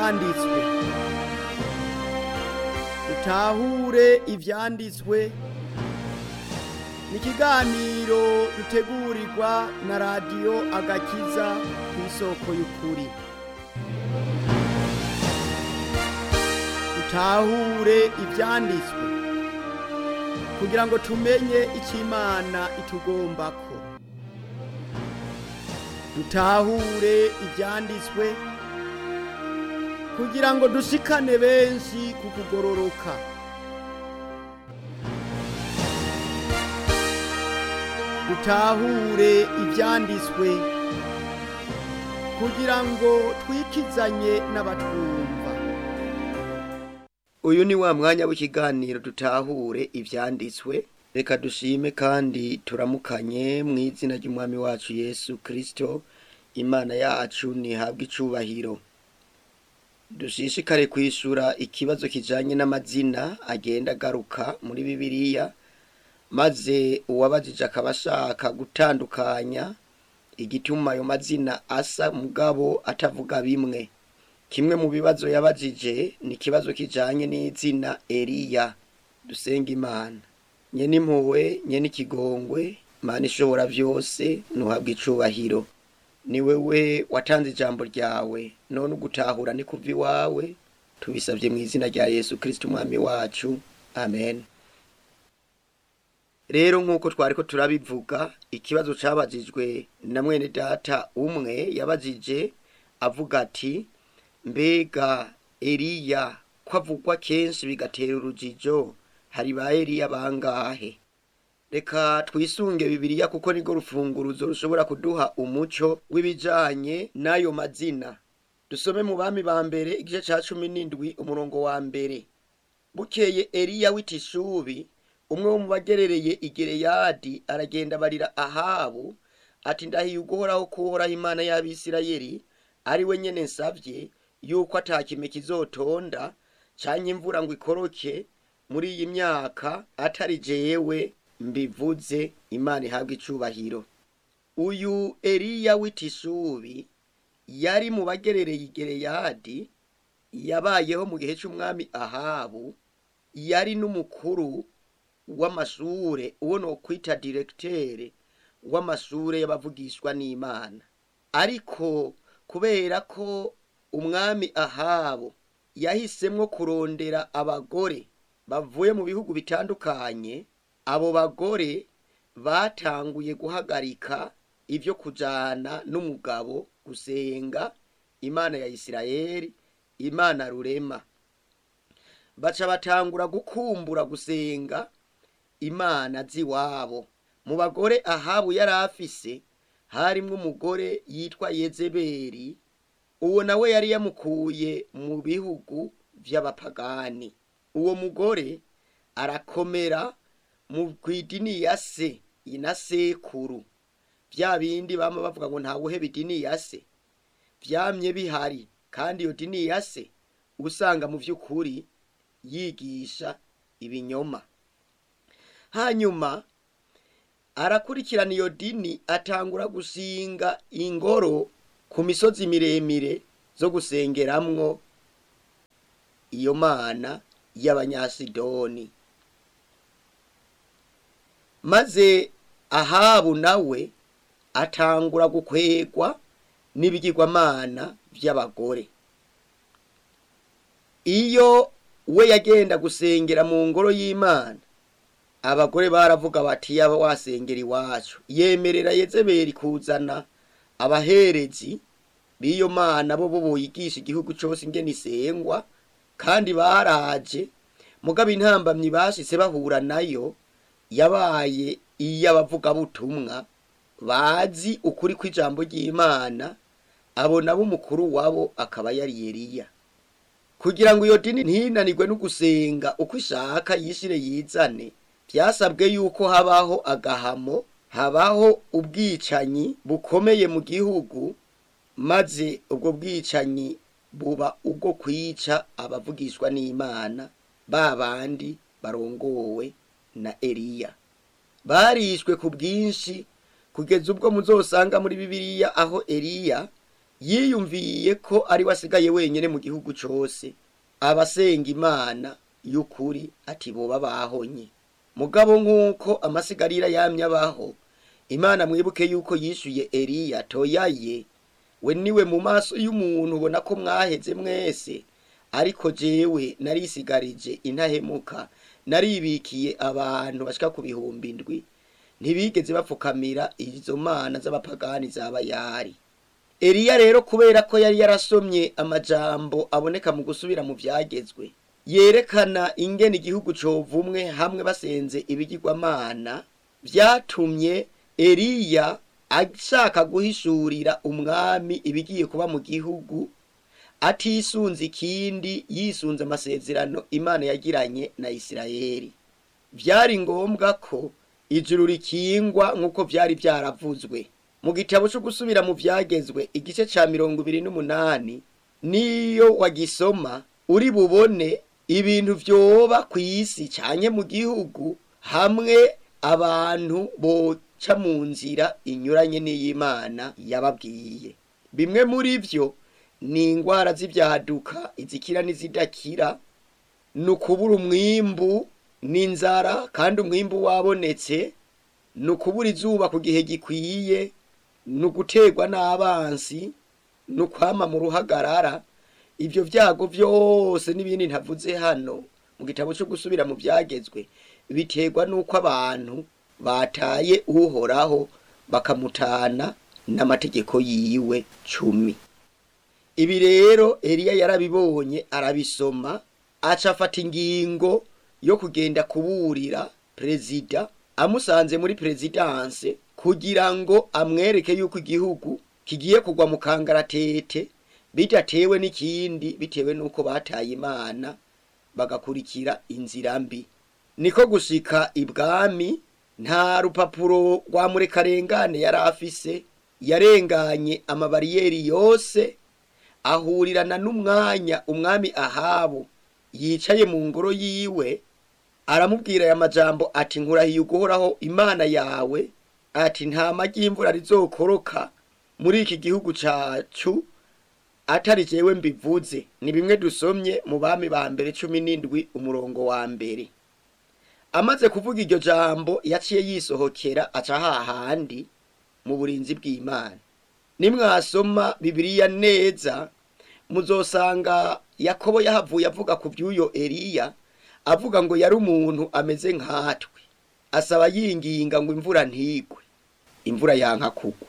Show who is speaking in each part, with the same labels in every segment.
Speaker 1: ivyanditswe dutahure ivyanditswe ni ikiganiro dutegurirwa na radiyo agakiza ku isoko y'ukuri dutahure ivyanditswe kugira ngo tumenye icyo imana itugombako dutahure ivyanditswe kugira ngo dushikane benshi ku kugororoka dutahure ivyanditswe kugira ngo twikizanye n'abatwumva uyu ni wa mwanya w'ikiganiro dutahure ivyanditswe reka dushime kandi turamukanye mu izina ry'umwami wacu yesu kristo imana yacu ntihabwe icubahiro dushishikare kwishura ikibazo kijanye n'amazina agenda agaruka muri bibiliya maze uwabajije akaba ashaka gutandukanya igituma ayo mazina asa mugabo atavuga bimwe kimwe mu bibazo yabajije ni ikibazo kijanye n'izina eliya dusenga imana nyene impuhwe nyene ikigongwe mana ishobora vyose ntuhabwe icubahiro ni wewe watanze ijambo ryawe none ugutahura ni kuva iwawe tubisabye mu izina rya yesu kristo umwami wacu amen rero nk'uko twariko turabivuga ikibazo cabajijwe na mwene data umwe yabajije avuga ati mbega eliya ko avugwa kenshi bigatera urujijo hari ba eliya bangahe reka twisunge bibiliya kuko nirwo rufunguruzo rushobora kuduha umuco w'ibijanye n'ayo mazina dusome mu bami ba mbere igice ca cumi n'indwi umurongo wa mbere bukeye eliya w'itishubi umwe wo mu bagerereye igereyadi aragenda barira ahabu ati ndahiye uguhoraho kuhoraho imana y'abisirayeli ari we nyene nsavye yuko atakime kizotonda canke imvura ngo ikoroke muri iyi myaka atari jewe mbivuze imana ihabwa icubahiro uyu eliya w'itishubi yari mu bagerereye igereyadi yabayeho mu gihe c'umwami ahabu yari n'umukuru w'amashure uwo nokwita diregiteri w'amashure y'abavugishwa n'imana ariko kubera ko umwami ahabu yahisemwo kurondera abagore bavuye mu bihugu bitandukanye abo bagore batanguye guhagarika ivyo kujana n'umugabo gusenga imana ya isirayeli imana rurema baca batangura gukumbura gusenga imana z'iwabo mu bagore ahabu yari afise harimwo umugore yitwa yezebeli uwo nawe yari yamukuye mu bihugu vy'abapagani uwo mugore arakomera mu kw'idini ya se ina sekuru vya bindi bama bavuga ngo ntawuheba idini ya se vyamye bihari kandi iyo dini ya se usanga mu vy'ukuri yigisha ibinyoma hanyuma arakurikirana iyo dini atangura gusinga ingoro ku misozi miremire zo gusengeramwo iyo mana y'abanyasidoni maze ahabu nawe atangura gukwegwa n'ibigirwamana vy'abagore iyo we yagenda gusengera mu ngoro y'imana abagore baravuga bati yaba wasengera iwacu yemerera yezebeli kuzana abaherezi b'iyo mana bo bo boyigisha igihugu cose ingene isengwa kandi baraje mugabo intambamyi bashitse bahura nayo yabaye iy'abavugabutumwa bazi ukuri kw'ijambo ry'imana abo nabo umukuru wabo akaba yari Eliya kugira ngo iyo dini ntinanirwe no gusenga uko ishaka yishire yizane vyasabwe yuko habaho agahamo habaho ubwicanyi bukomeye mu gihugu maze ubwo bwicanyi buba ubwo kwica abavugishwa n'imana ba bandi barongowe na Eliya barishwe ku bwinshi kugeza ubwo muzosanga muri bibiliya aho Eliya yiyumviye ko ari we asigaye wenyine mu gihugu cose abasenga imana y'ukuri ati boba bahonye mugabo nk'uko amasigarira yamye abaho imana mwibuke yuko yishuye eliya toyaye we niwe mu maso y'umuntu ubona ko mwaheze mwese ariko jewe narisigarije intahemuka naribikiye abantu bashika ku bihumbi indwi ntibigeze bapfukamira izo mana z'abapagani z'abayari eliya rero kubera ko yari yarasomye amajambo aboneka mu gusubira mu vyagezwe yerekana ingene igihugu covumwe hamwe basenze ibigirwamana vyatumye eliya ashaka guhishurira umwami ibigiye kuba mu gihugu atisunze ikindi yisunze amasezerano imana yagiranye na isirayeli vyari ngombwa ko ijuru rikingwa nk'uko vyari vyaravuzwe mu gitabo co gusubira mu vyagezwe igice ca mirongo ibiri n'umunani niyo wagisoma uri bubone ibintu vyoba kw'isi canke mu gihugu hamwe abantu boca mu nzira inyuranye n'iy'imana yababwiye bimwe muri vyo ni ingwara z'ivyaduka izikira n'izidakira ni ukubura umwimbu n'inzara kandi umwimbu wabonetse ni ukubura izuba ku gihe gikwiye ni uguterwa n'abansi ni ukwama mu ruhagarara ivyo vyago vyose n'ibindi ntavuze hano mu gitabo co gusubira mu vyagezwe biterwa n'uko abantu bataye uhoraho bakamutana n'amategeko yiwe cumi ibi rero eliya yarabibonye arabisoma aca afata ingingo yo kugenda kuburira perezida amusanze muri perezidanse kugira ngo amwereke yuko igihugu kigiye kugwa mu kangaratete bidatewe n'ikindi bitewe n'uko bataye imana bagakurikira inzira mbi niko gushika ibwami nta rupapuro rwa murekarengane yari afise yarenganye amabariyeri yose ahurirana n'umwanya umwami ahabu yicaye mu ngoro yiwe aramubwira aya majambo ati nkurahiye uguhoraho imana yawe ati nta magi y'imvura rizokoroka muri iki gihugu cacu atari jewe mbivuze ni bimwe dusomye mu bami ba mbere cumi n'indwi umurongo wa mbere amaze kuvuga iryo jambo yaciye yisohokera aca hahandi mu burinzi bw'imana nimwasoma bibiliya neza muzosanga yakobo yahavuye avuga ku by'uyo eliya avuga ngo yari umuntu ameze nkatwe asaba yinginga ngo imvura ntigwe imvura yanka kugwa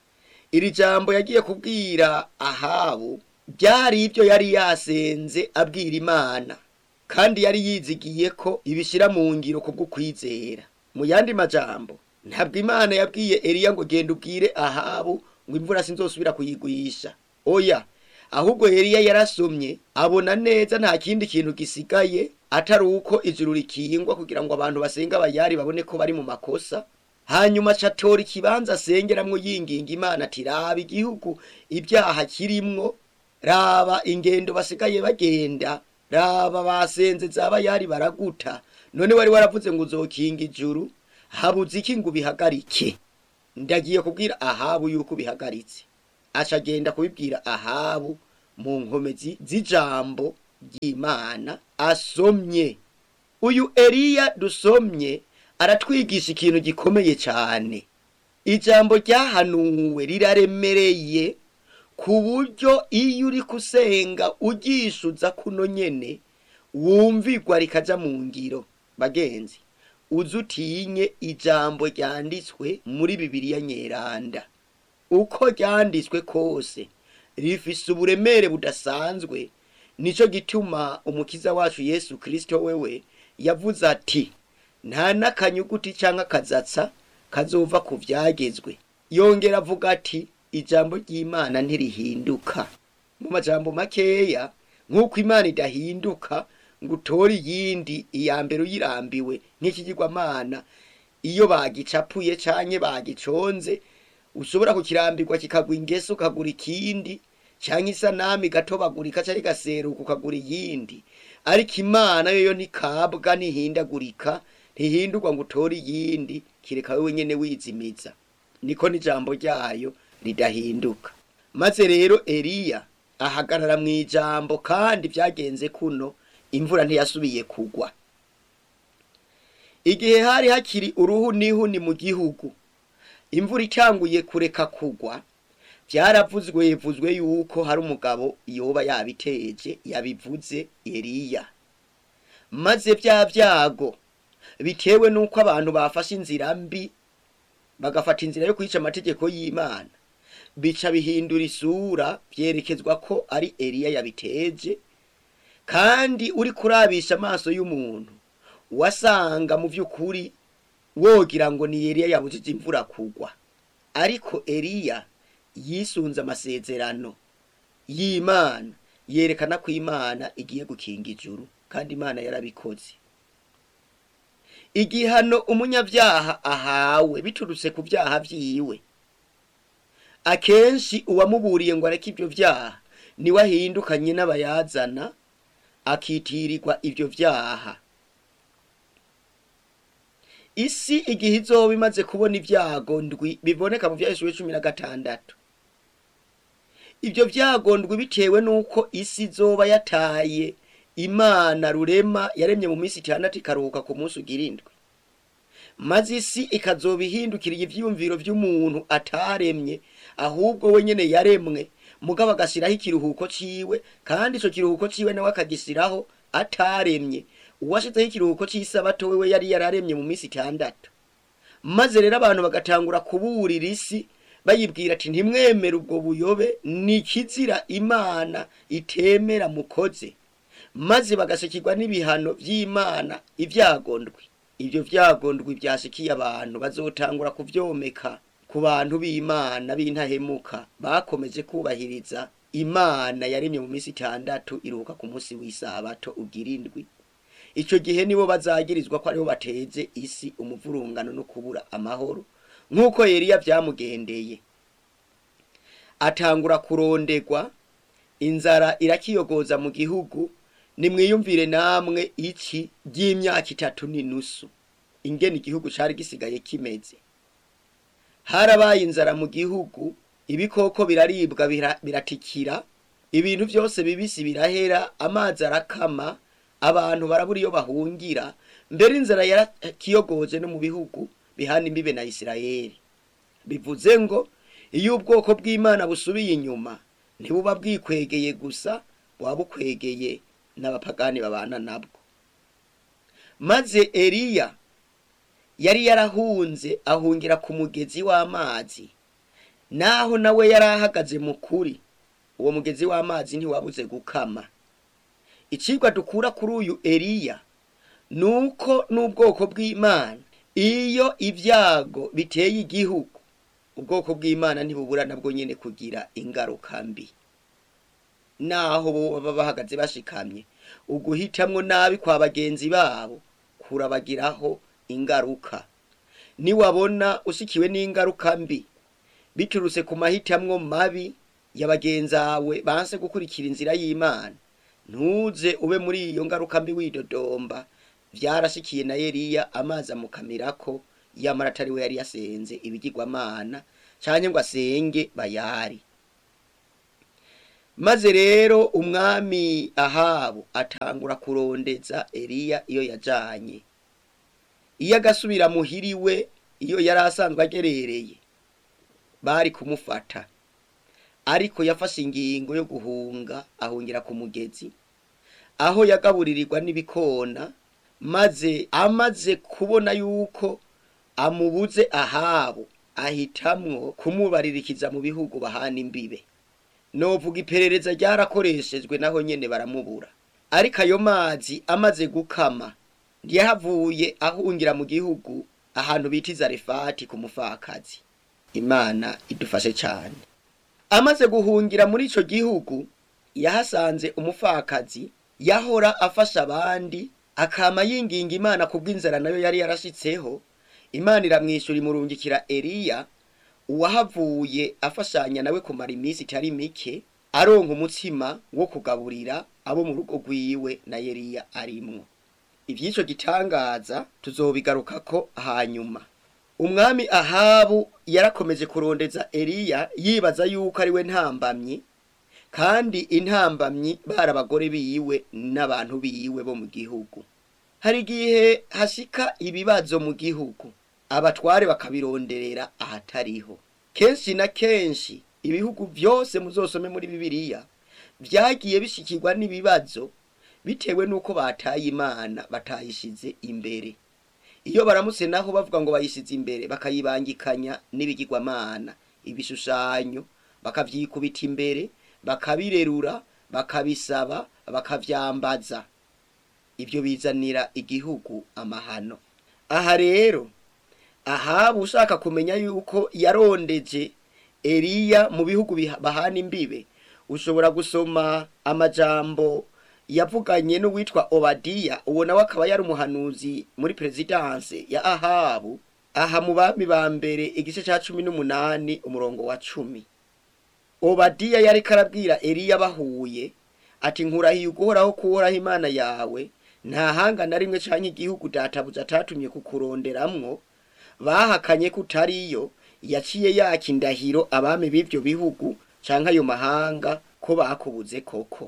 Speaker 1: iri jambo yagiye kubwira ahabu byari ibyo yari yasenze abwira imana kandi yari yizigiye ko ibishyira mu ngiro kubwo kwizera mu yandi majambo ntabwo imana yabwiye eliya ngo genda ubwire ahabu ngo imvura sinzosubira kuyigwisha oya ahubwo eliya yarasomye abona neza nta kindi kintu gisigaye atari uko ijuru rikingwa kugira ngo abantu basenga abayari babone ko bari mu makosa hanyuma acatora ikibanza asengeramwo yinginga imana ati raba igihugu ibyaha kirimwo raba ingendo basigaye bagenda raba basenze zabayari baraguta none wari waravuze ngo uzokinga ijuru habuze iki ngo ubihagarike ndagiye kubwira ahabu yuko ubihagaritse aca agenda kubibwira ahabu mu nkomezi z'ijambo ry'imana asomye uyu eliya dusomye aratwigisha ikintu gikomeye cyane ijambo ryahanuwe riraremereye ku buryo iyo uri kusenga ugishuza kuno nyene wumvigwa rikaja mu ngiro bagenzi uzi utinye ijambo ryanditswe muri bibiliya nyeranda uko ryanditswe kose rifise uburemere budasanzwe nico gituma umukiza wacu yesu kristo wewe yavuze ati nta n'akanyuguti canke akazatsa kazova ku vyagezwe yongera avuga ati ijambo ry'imana ntirihinduka mu majambo makeya nk'uko imana idahinduka ngo utore iyindi iya mbere uyirambiwe nk'ikigirwamana iyo bagicapuye canke bagiconze ushobora kukirambirwa kikagwa ingese ukagura ikindi canke isanami gatobagurika canke gaseruka ukagura iyindi ariko imana yoyo ntikabwa ntihindagurika ntihindurwa ngo utore iyindi kireka wewe nyene wizimiza niko n'ijambo ryayo ridahinduka maze rero eliya ahagarara mu ijambo kandi byagenze kuno imvura ntiyasubiye kugwa igihe hari hakiri uruhu n'ihuni mu gihugu imvura itanguye kureka kugwa byaravuzwe vuzwe yuko hari umugabo yoba yabiteje yabivuze eliya maze bya byago bitewe n'uko abantu bafashe inzira mbi bagafata inzira yo kwica amategeko y'imana bica bihindura isura byerekezwa ko ari eliya yabiteje kandi uri kurabisha amaso y'umuntu wasanga mu by'ukuri wogira ngo ni eliya yabujije imvura kugwa ariko eliya yisunze amasezerano y'imana yerekana ko imana igiye gukinga ijuru kandi imana yarabikoze igihano umunyabyaha ahawe biturutse ku byaha byiwe akenshi uwamuburiye ngo areke ibyo byaha niwe ahindukanye n'abayazana akitirirwa ibyo byaha isi igihe izoba imaze kubona ibyago ndwi biboneka mu byaheshuwe cumi na gatandatu ibyo byago ndwi bitewe n'uko isi izoba yataye imana rurema yaremye mu minsi itandatu ikaruhuka ku munsi ugira indwi maze isi ikazoba ihindukiriye ivyiyumviro vy'umuntu ataremye ahubwo we nyene yaremwe mugabo agashyiraho ikiruhuko ciwe kandi ico kiruhuko ciwe nawe akagishyiraho ataremye uwashizeho ikiruhuko cy'isabato wewe yari yararemye mu minsi itandatu maze rero abantu bagatangura kuburira isi bayibwira ati ntimwemere ubwo buyobe ni ikizira imana itemera mukoze maze bagashikirwa n'ibihano vy'imana ivyagondwi ivyo vyagondwi vyashikiye abantu bazotangura kuvyomeka ku bantu b'imana b'intahemuka bakomeje kubahiriza imana yaremye mu minsi itandatu iruhuka ku munsi w'isabato ugira indwi ico gihe nibo bazagirizwa ko aribo bateze isi umuvurungano no kubura amahoro nk'uko Eliya vyamugendeye atangura kurondegwa inzara irakiyogoza mu gihugu nimwiyumvire namwe iki ry'imyaka itatu n'inusu ingene igihugu cari gisigaye kimeze harabaye inzara mu gihugu ibikoko biraribwa bira- biratikira ibintu vyose bibisi birahera amazi arakama abantu barabura iyo bahungira mbere inzara yarakiyogoje no mu bihugu bihana imbibe na isirayeli bivuze ngo iyo ubwoko bw'imana busubiye inyuma ntibuba bwikwegeye gusa buba bukwegeye n'abapagani babana nabwo maze eliya yari yarahunze ahungira ku mugezi w'amazi naho nawe yari ahagaze mu kuri uwo mugezi w'amazi ntiwabuze gukama icigwa dukura kuri uyu eliya ni uko n'ubwoko bw'imana iyo ibyago biteye igihugu ubwoko bw'imana ntibubura nabwo nyene kugira ingaruka mbi naho bo baba bahagaze bashikamye uguhitamwo nabi kwa bagenzi babo kurabagiraho ingaruka niwabona ushikiwe n'ingaruka mbi biturutse ku mahitamwo mabi ya bagenzawe banse gukurikira inzira y'imana ntuze ube muri iyo ngaruka mbi widodomba vyarashikiye na Eliya amazi amukamirako yamara atari we yari yasenze ibigirwamana canke ngo asenge bayari maze rero umwami ahabu atangura kurondeza Eliya iyo yajanye iyo agasubira muhiriwe iyo yari asanzwe agerereye bari kumufata ariko yafashe ingingo yo guhunga ahungira ku mugezi aho yagaburirirwa n'ibikona maze amaze kubona yuko amubuze ahabo ahitamwo kumubaririkiza mu bihugu bahana imbibe novuga iperereza ryarakoreshejwe naho nyene baramubura ariko ayo mazi amaze gukama ntiyahavuye ahungira mu gihugu ahantu bita izarefati ku mufakazi imana idufashe cyane amaze guhungira muri ico gihugu yahasanze umufakazi yahora afasha abandi akama yinginga imana kubw'inzara nayo yari yarashitseho imana iramwishyura imurungikira eliya uwahavuye afashanya nawe kumara iminsi itari mike aronka umutsima wo kugaburira abo mu rugo rwiwe na Eliya arimwo ivy'ico gitangaza tuzobigarukako hanyuma umwami ahabu yarakomeje kurondeza eliya yibaza yuko ari we ntambamyi kandi intambamyi bari abagore biwe n'abantu biwe bo mu gihugu hari igihe hashika ibibazo mu gihugu abatware bakabironderera ahatariho kenshi na kenshi ibihugu byose muzosome muri bibiliya vyagiye bishikirwa n'ibibazo bitewe n'uko bataye imana batayishize imbere iyo baramutse naho bavuga ngo bayishize imbere bakayibangikanya n'ibigirwamana ibishushanyo bakavyikubita imbere bakabirerura bakabisaba bakavyambaza ibyo bizanira igihugu amahano aha rero ahabu ushaka kumenya yuko yarondeje eliya mu bihugu biha- bahana imbibe ushobora gusoma amajambo yavuganye n'uwitwa obadiya uwo nawe akaba yari umuhanuzi muri perezidanse ya ahabu aha mu bami ba mbere igice ca cumi n'umunani umurongo wa cumi obadiya yariko arabwira eliya bahuye ati nkurahiye uguhoraho kuhoraho imana yawe nta hanga na rimwe canke igihugu databuja atatumye kukuronderamwo bahakanye ko utariyo yaciye yaka indahiro abami b'ivyo bihugu canke ayo mahanga ko bakubuze koko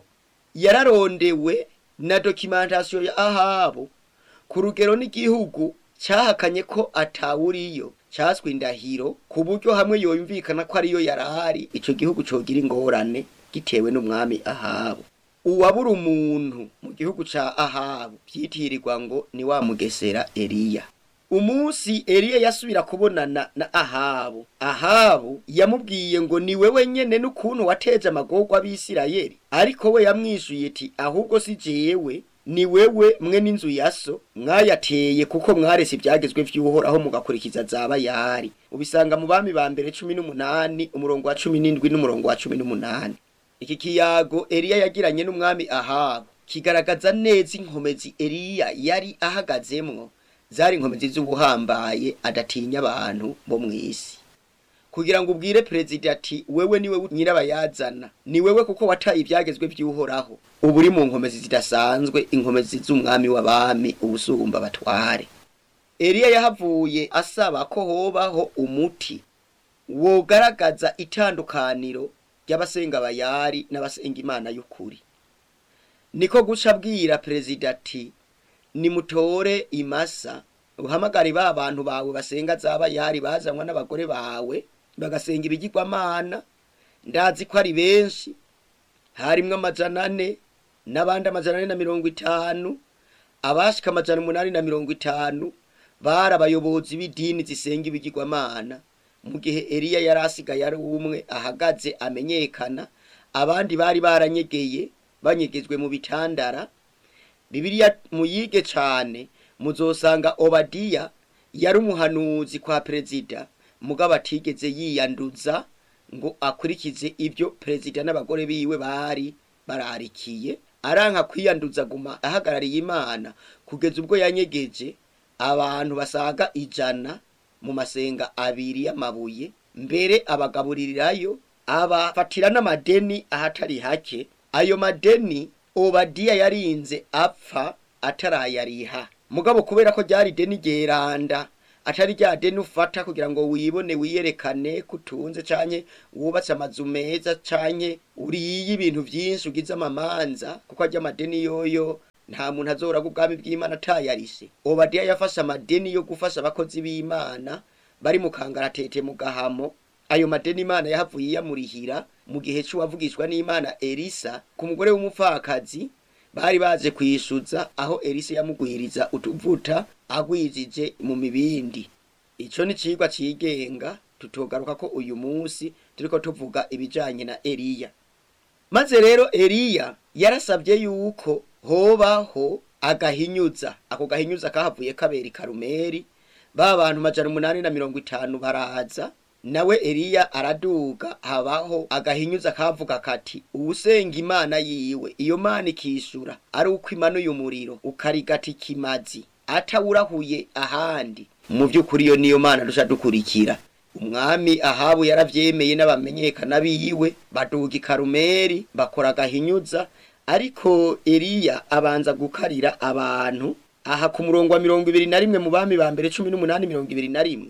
Speaker 1: yararondewe na dokimentasiyo ya ahabu ku rugero n'igihugu cahakanye ko atawuriyo caswe indahiro ku buryo hamwe yoyumvikana ko ariyo yarahari ico gihugu cogira ingorane gitewe n'umwami ahabu uwabura umuntu mu gihugu ca ahabu vyitirirwa ngo ni wa mugesera eliya umunsi eliya yasubira kubonana na ahabu ahabu yamubwiye ngo ni wewe nyene n'ukuntu wateje amagorwa abisirayeli ariko we yamwishuye ati ahubwo si jewe ni wewe mwe n'inzu ya so mwayateye kuko mwarese ibyagezwe vy'uhoraho mugakurikiza zaba yari ubisanga mu bami ba mbere cumi n'umunani umurongo wa cumi n'indwi n'umurongo wa cumi n'umunani iki kiyago eliya yagiranye n'umwami ahabu kigaragaza neza inkomezi eliya yari ahagazemwo zari inkomezi z'ubuhambaye adatinya abantu bo mw'isi kugira ngo ubwire perezida ati wewe niwe nyirabayazana ni wewe kuko wataye ibyagezwe by'uhoraho ubu uri mu nkomezi zidasanzwe inkomezi z'umwami w'abami ubusumba batware eliya yahavuye asaba ko hobaho umuti wogaragaza itandukaniro ry'abasenga bayari n'abasenga imana y'ukuri niko guca abwira perezida ati nimutore imasa uhamagare ba bantu bawe basenga zaba yari bazanwa n'abagore bawe bagasenga ibigirwamana ndazi ko ari benshi harimwo amajana ane n'abandi amajana ane na mirongo itanu abashika amajana umunani na mirongo itanu bari abayobozi b'idini zisenga ibigirwamana mu gihe eliya yari asigaye ari umwe ahagaze amenyekana abandi bari baranyegeye banyegejwe mu bitandara bibiliya muyige cane muzosanga obadiya yari umuhanuzi kwa perezida mugabo atigeze yiyanduza ngo akurikize ibyo perezida n'abagore biwe bari bararikiye aranka kwiyanduza guma ahagarariye imana kugeza ubwo yanyegeje abantu basaga ijana mu masenga abiri y'amabuye mbere abagaburirirayo abafatira n'amadeni ahatari hake ayo madeni obadiya yarinze apfa atarayariha mugabo kubera ko ryari deni ryeranda atari rya deni ufata kugira ngo wibone wiyerekane kutunze canke wubatse amazu meza canke uriye ibintu vyinshi ugize amamanza kuko arya amadeni yoyo nta muntu azoraga ubwami bw'imana atayarishe obadiya yafashe amadeni yo gufasha abakozi b'imana bari mu kangaratete mu gahamo ayo madeni imana yahavuye iyamurihira mu gihe c'uwavugishwa n'imana elisa ku mugore w'umupfakazi bari baje kwishuza aho elisa yamugwiriza utuvuta agwijije mu mibindi ico ni cigwa cigenga tutogaruka ko uyu munsi turiko tuvuga ibijanye na eliya maze rero eliya yarasabye yuko hobaho agahinyuza ako gahinyuza kahavuye kabera i karumeri ba bantu majana umunani na mirongo itanu baraza nawe eliya araduga habaho agahinyuza kavuga kati uwusenga imana yiwe iyo mana ikishura ari uko imanuye umuriro ukarigata ikimazi atawurahuye ahandi mu by'ukuri iyo niyo mana duca dukurikira umwami ahabu yaravyemeye n'abamenyekana biwe baduga i karumeri bakora agahinyuza ariko eliya abanza gukarira abantu aha ku murongo wa mirongo ibiri na rimwe mu bami ba mbere cumi n'umunani mirongo ibiri na rimwe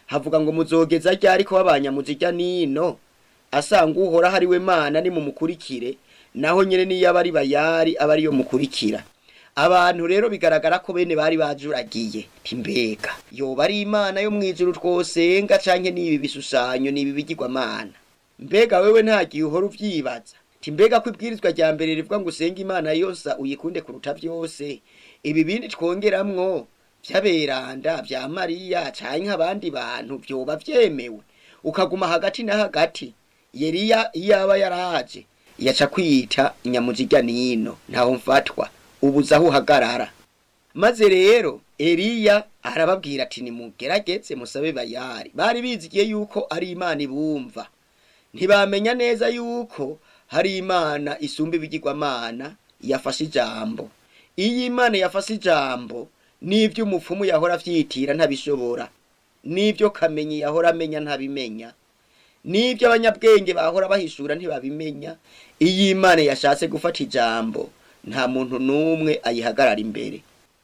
Speaker 1: havuga ngo muzogeza ryari ko babanyamuzijya nino asanga uhoraho ari we mana ni mumukurikire naho nyene niyo aba ari bayari aba ariyo mukurikira abantu rero bigaragara ko bene bari bajuragiye timbega yoba ari imana yo mwijuru twosenga canke nibi bishushanyo nibi bigirwamana mbega wewe nta gihe uhora uvyibaza timbega ko ibwirizwa rya mbere rivuga ngo usenge imana yose uyikunde kuruta vyose ibi bindi twongeramwo vy'aberanda vya mariya canke abandi bantu vyoba vyemewe ukaguma hagati na hagati yeriya iyaba yaraje yaca kwita nyamuzirya nino ntaho mfatwa ubuze aho uhagarara maze rero eliya arababwira ati nimugerageze musabe bayari bari bizigiye yuko ari imana ibumva ntibamenya neza yuko hari imana isumba ibigirwamana yafashe ijambo iyo imana yafashe ijambo n'ibyo umupfumu yahora avyitira ntabishobora n'ibyo kamenyi yahora amenya ntabimenya n'ibyo abanyabwenge bahora bahishura ntibabimenya iyo imana yashatse gufata ijambo nta muntu n'umwe ayihagarara imbere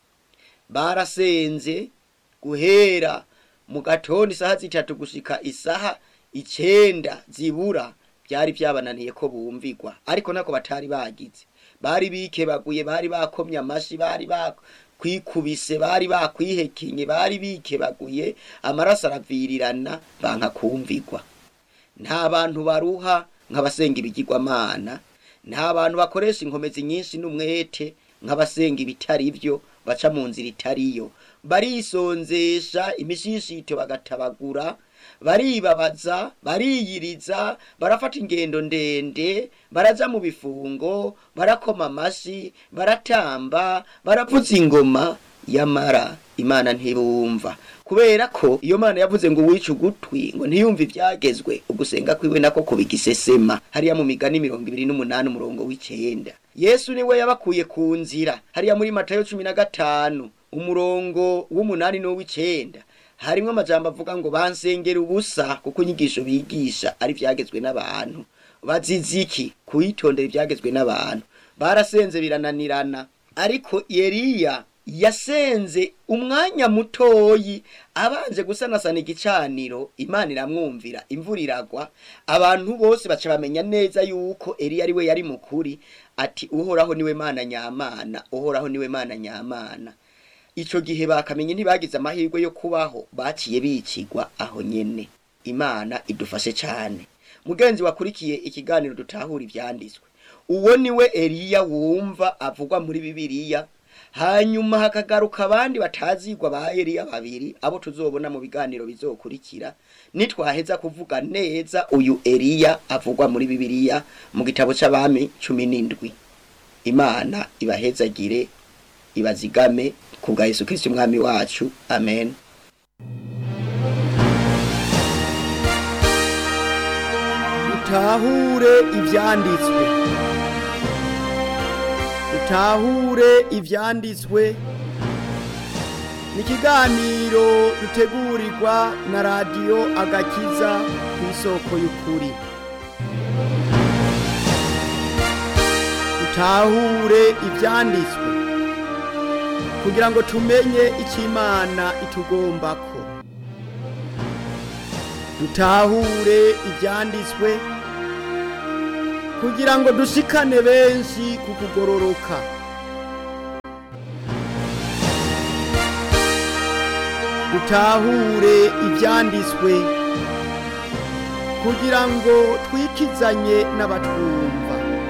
Speaker 1: barasenze guhera mu gatondo isaha zitatu gushika isaha icenda zibura byari byabananiye ko bumvigwa ariko nako batari bagize bari bikebaguye bari bakomye amashi bari bakwikubise bari bakwihekenye bari bikebaguye amaraso aravirirana banka kumvigwa nta bantu baruha nk'abasenga ibigirwamana nta bantu bakoresha inkomezi nyinshi n'umwete nk'abasenga ibitari byo baca mu nzira itariyo barisonzesha imishishito bagatabagura baribabaza bariyiriza barafata ingendo ndende baraja mu bifungo barakoma amashi baratamba baravuza ingoma yamara imana ntibumva kubera ko iyo mana yavuze ngo wice ugutwi ngo ntiyumve ibyagezwe ugusenga kwiwe nako kubigisesema hariya mu migani mirongo ibiri n'umunani umurongo w'icenda yesu niwe yabakuye ku nzira hariya muri matayo cumi na gatanu umurongo w'umunani n'uw'icenda harimwo amajambo avuga ngo bansengera ubusa kuko inyigisho bigisha ari ivyagezwe n'abantu baziziki kuyitondera ivyagezwe n'abantu barasenze birananirana ariko Eliya yasenze umwanya mutoyi abanje gusanasana igicaniro imana iramwumvira imvura iragwa abantu bose baca bamenya neza yuko Eliya ari we yari mukuri ati uhoraho niwe mana nyamana uhoraho niwe mana nyamana ico gihe bakamenye ntibagize amahirwe yo kubaho baciye bicigwa aho nyene imana idufashe cane mugenzi wakurikiye ikiganiro dutahura ivyanditswe uwo niwe Eliya wumva avugwa muri bibiliya hanyuma hakagaruka abandi batazigwa ba Eliya babiri abo tuzobona mu biganiro bizokurikira nitwaheza kuvuga neza uyu Eliya avugwa muri bibiliya mu gitabo c'abami cumi n'indwi imana ibahezagire ibazigame ku bwa Yesu Kristo umwami wacu amen utahure ivyanditswe utahure ivyanditswe ni ikiganiro dutegurirwa na radiyo agakiza ku isoko y'ukuri utahure ivyanditswe kugira ngo tumenye icyo imana itugombako dutahure ibyanditswe kugira ngo dushikane benshi ku kugororoka dutahure ibyanditswe kugira ngo twikizanye n'abatwumva